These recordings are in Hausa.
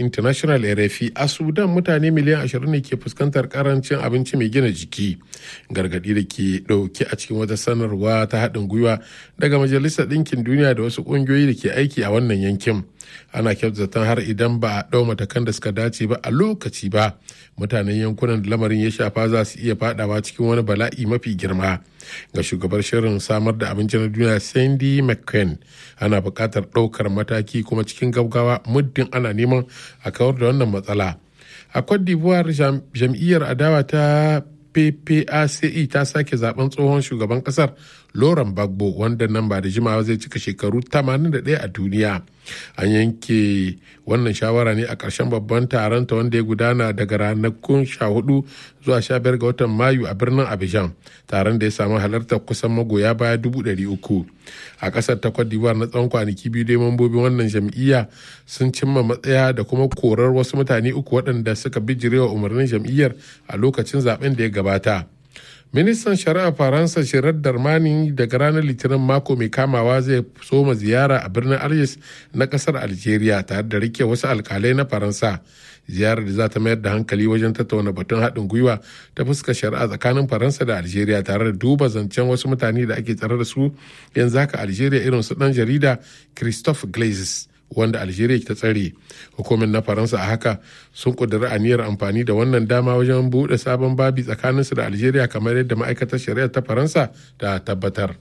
international rfi a sudan mutane miliyan 20 ne ke fuskantar karancin abinci mai gina jiki gargadi da ke dauke a cikin wata sanarwa ta haɗin gwiwa daga majalisar ɗinkin duniya da wasu ƙungiyoyi da ke aiki a wannan yankin ana kyautatan har idan ba a ɗau matakan da suka dace ba a lokaci ba mutanen yankunan da lamarin ya shafa za su iya fadawa cikin wani bala'i mafi girma ga shugabar shirin samar da abinci na duniya sandy mccain ana buƙatar ɗaukar mataki kuma cikin gaggawa muddin ana neman a kawar da wannan matsala a cote d'ivoire jam'iyyar adawa ta PPACE ta sake zaben tsohon shugaban kasar Laurent Gbagbo wanda nan ba da jimawa zai cika shekaru 81 a duniya. An yanke wannan shawara ne a ƙarshen babban taron ta wanda ya gudana daga ranakun 14 zuwa 15 ga watan Mayu a birnin Abidjan. Taron da ya samu halartar kusan magoya baya 300. A ƙasar ta Cote d'Ivoire na tsawon kwanaki biyu dai mambobin wannan jam'iyya sun cimma matsaya da kuma korar wasu mutane uku waɗanda suka bijirewa umarnin jam'iyyar a lokacin zaben da ya gabata. ministan shari'a faransa shirar darmani daga ranar litinin mako mai kamawa zai soma ziyara a birnin algiers na kasar algeria tare da rike wasu alkalai na faransa ziyarar da za ta mayar da hankali wajen tattauna batun haɗin gwiwa ta fuskar shari'a tsakanin faransa da algeria tare da duba zancen wasu mutane da ake tsare da su yanzu haka algeria irin su ɗan jarida christophe glazes wanda algeria ta tsare hukumar na faransa a haka sun kudura aniyar amfani da wannan dama wajen buɗe sabon babi tsakaninsu da algeria kamar yadda ma'aikatar shari'a ta faransa ta tabbatar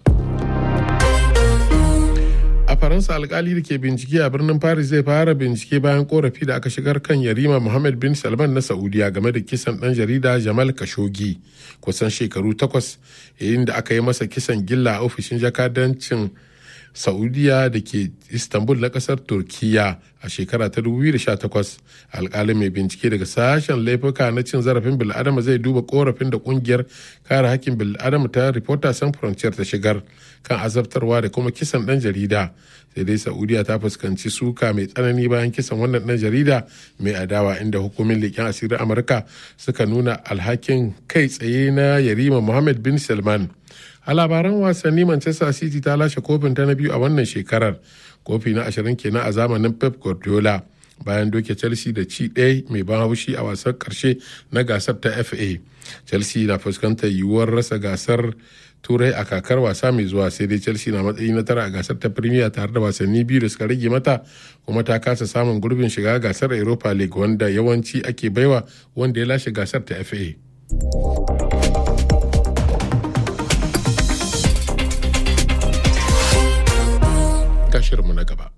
a faransa alkali da ke bincike a birnin paris zai fara bincike bayan korafi da aka shigar kan yarima muhammad bin salman na saudiya game da kisan dan jarida jamal kashogi kusan shekaru takwas yayin da aka yi masa kisan gilla a ofishin jakadancin saudiya da ke istanbul na kasar turkiya a shekara ta 2018 alkalin mai bincike daga sashen laifuka na cin zarafin bil'adama zai duba korafin da kungiyar kare hakkin bil'adama ta reporter sans frontier ta shigar kan azabtarwa da kuma kisan dan jarida sai dai saudiya ta fuskanci suka mai tsanani bayan kisan wannan dan jarida mai adawa inda hukumin leƙen asirin amurka suka nuna alhakin kai tsaye na yarima muhammad bin salman a labaran wasanni manchester city ta lashe kofin ta na biyu a wannan shekarar kofi na ashirin kenan a zamanin pep guardiola bayan doke chelsea da ci ɗaya mai ban haushi a wasan karshe na gasar ta fa chelsea na fuskantar yiwuwar rasa gasar turai a kakar wasa mai zuwa sai dai chelsea na matsayi na tara a gasar ta premier tare da wasanni biyu da suka rage mata kuma ta kasa samun gurbin shiga gasar europa league wanda yawanci ake baiwa wanda ya lashe gasar ta fa shirinmu na gaba.